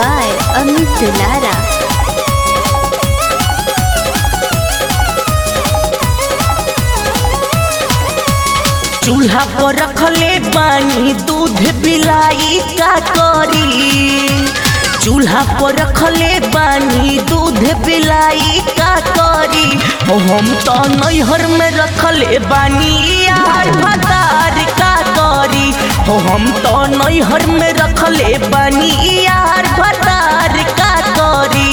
by Amit Dulara. चूल्हा पर रखले बानी दूध पिलाई का करी चूल्हा पर रखले बानी दूध पिलाई का करी हो हम तो नैहर में रखले बानी यार भतार का करी हो हम तो नैहर में रखले बानी यार भतार का करी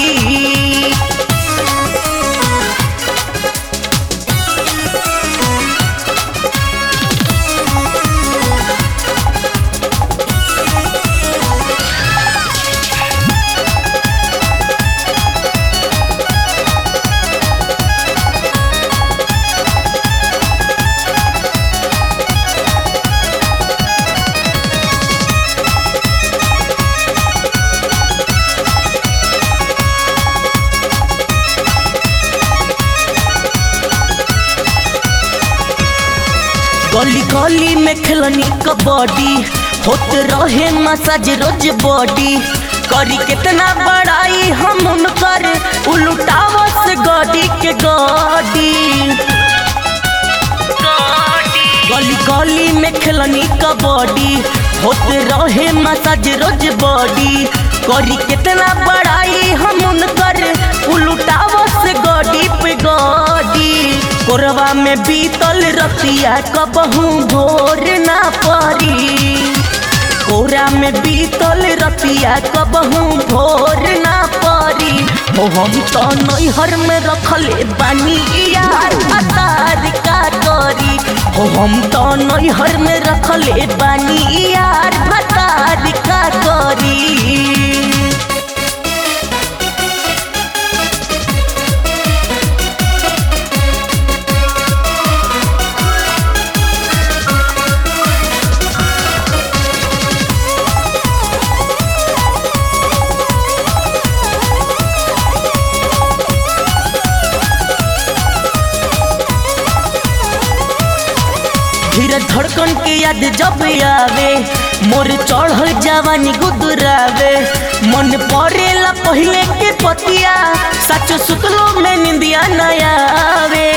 गली गली में खेलनी कबड्डी होत रहे मसाज रोज बॉडी करी कितना बड़ाई हम उनकर उलटावस गडी के गडी गली गली में खेलनी कबड्डी होत रहे मसाज रोज बॉडी करी कितना बड़ाई हम उनकर उलटावस गडी पे गडी कोरवा में बीतल रतिया कबहू भोर ना परी कोरा में बीतल रतिया कबहू भोर ना परी हो हम तो नैहर में रखले बानी यार अतार का करी हो हम तो नैहर में रखले बानी यार भतार का करी धीरे धड़कन के याद जब आवे मोर चढ़ल जवानी गुदरावे मन पड़ेला पहले के पतिया सच सुतलो में निंदिया न आवे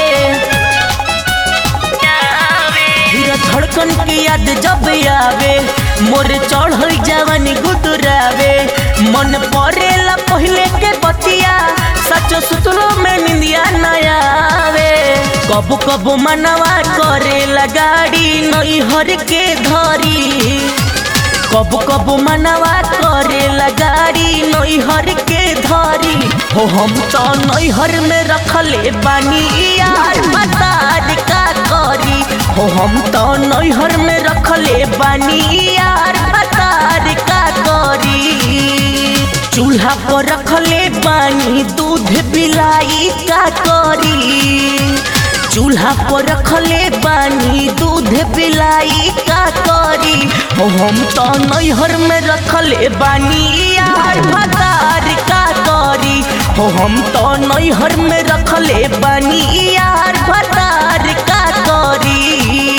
धीरे धड़कन के याद जब आवे मोर चढ़ल जवानी गुदरावे मन पड़ेला पहले के पतिया सच सुतलो में निंदिया न आवे कबो कबो मनवा करे लगाड़ी नैहर के धरी कबो कबो मनवा करे लगाड़ी नैहर के धरी हो हम तो नैहर में रखले बानी यार मतार का करी हो हम तो नैहर में रखले बानी यार मतार का करी चूल्हा पर रखले बानी दूध पिलाई का करी चूल्हा पर रखले बानी दूध पिलाई का करी हो हम तो नैहर में रखले बानी यार भतार का करी हो हम तो नैहर में रखले बानी यार भतार का करी